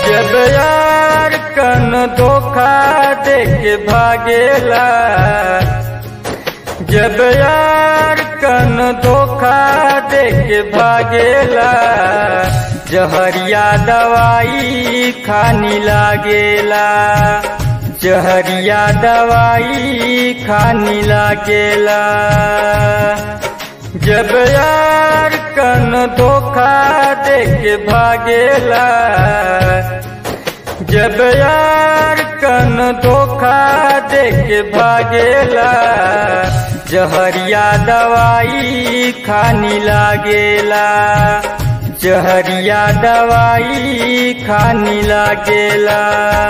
जब यार कन धोखा दे के भागेला जब यार कन धोखा दे के भागेला जहरिया दवाई खानी लागेला जहरिया दवाई खानी लागेला जब यार कन धोखा दे के भागेला जब यार कन धोखा दे के भागेला जहरिया दवाई खानी लागेला जहरिया दवाई खानी लागेला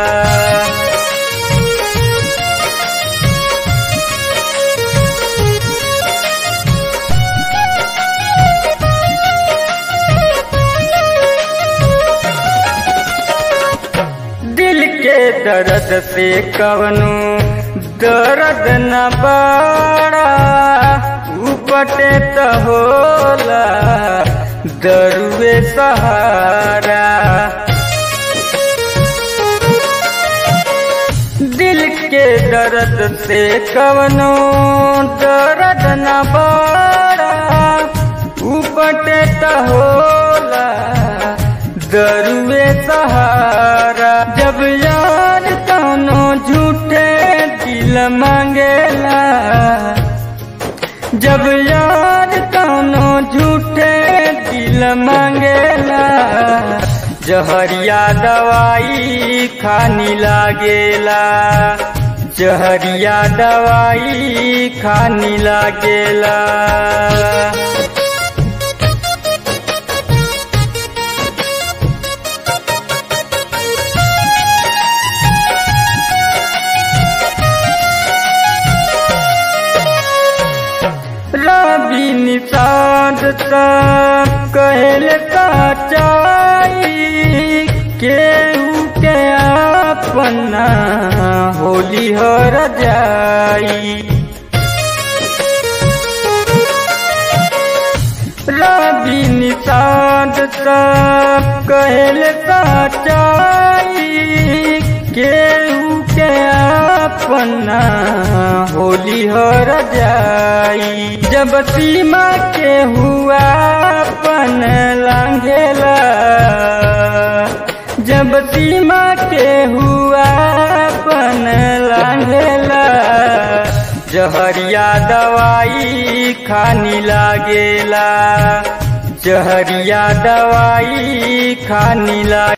दिल के दर्द से कवनो दर्द न बड़ा उपटे त होला दरुए सहारा दिल के दर्द से कवनो दर्द न बड़ा उपटे त होला दरुए सहारा जब यार कौनो झूठे दिल मांगेला जब यार कौनो झूठे दिल मांगेला जहरिया दवाई खानी लागेला जहरिया दवाई खानी लागेला रवि निषाद कहल सचाई केहू के अपना होली हर जाई रवि निषाद कहल सचाई केहू के अपना होली हर जाई जब सीमा के हुआ अपन लांघेला जब सीमा के हुआ अपन लांघेला जहरिया दवाई खानी लागेला जहरिया दवाई खानी लागे